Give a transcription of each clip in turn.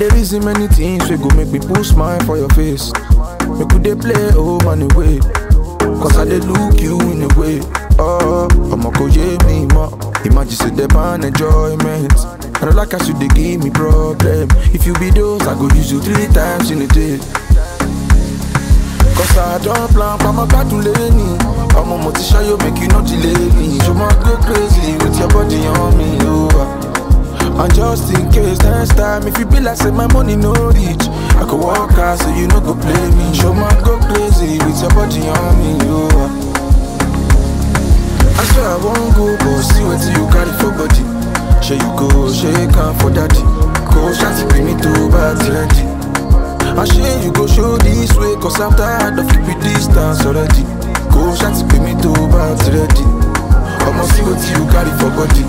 dey reason many things wey go make me put smile for your face. Make we dey play home and away. Cause I dey look you in a way. Oh, I'ma go yeah me more. Imagine say the ban enjoyment. I don't like as you dey give me problem. If you be those, I go use you three times in a day. Cause I don't plan for my battle lane. I'm a motivation, make you not delay me. You might go crazy with your body on me. Oh. And just in case next time, if you be like say my money no reach, I could walk out so you no go play me. Show my go crazy with your body on me. Oh. I swear I won't go, but see what you carry for body. Share you go, shake hand for daddy. Go shanty bring me to bad ready. I share you go show this way, cause I'm tired of keeping distance already. Go shanty bring me to bad ready. I'ma see what you carry for body.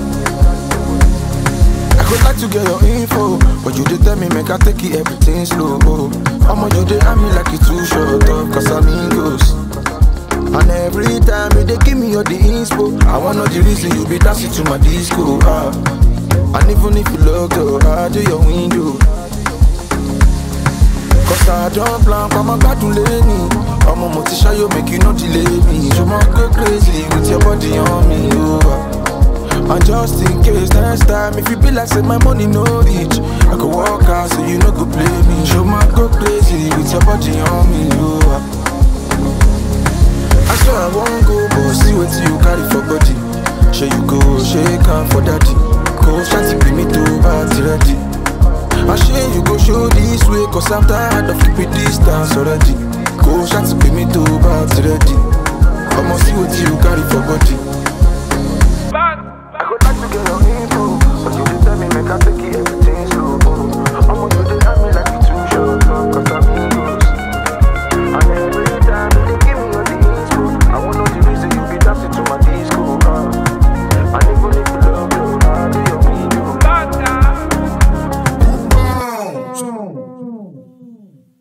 I could like to get your info, but you did tell me make I take it everything slow. I'ma you dey at me like it too short up, cause I'm amigos. And every time you dey give me all the inspo, I wanna know the reason you be dancing to my disco. Ah. And even if you look though, I do your window. Cause I don't plan for my battle lane. I'm a motivation, you make you not delay me. You might go crazy with your body on me. Oh. And just in case next time, if you be like say my money no reach, I could walk out so you no go play me. You might go crazy with your body on me. Oh. I swear I won't go, but see what you carry for body. Share you go, shake hand for daddy. Go shanty bring me to party ready. I share you go show this way, cause I'm tired of keeping distance already. Go shanty bring me to party ready. I'ma see what you carry for body.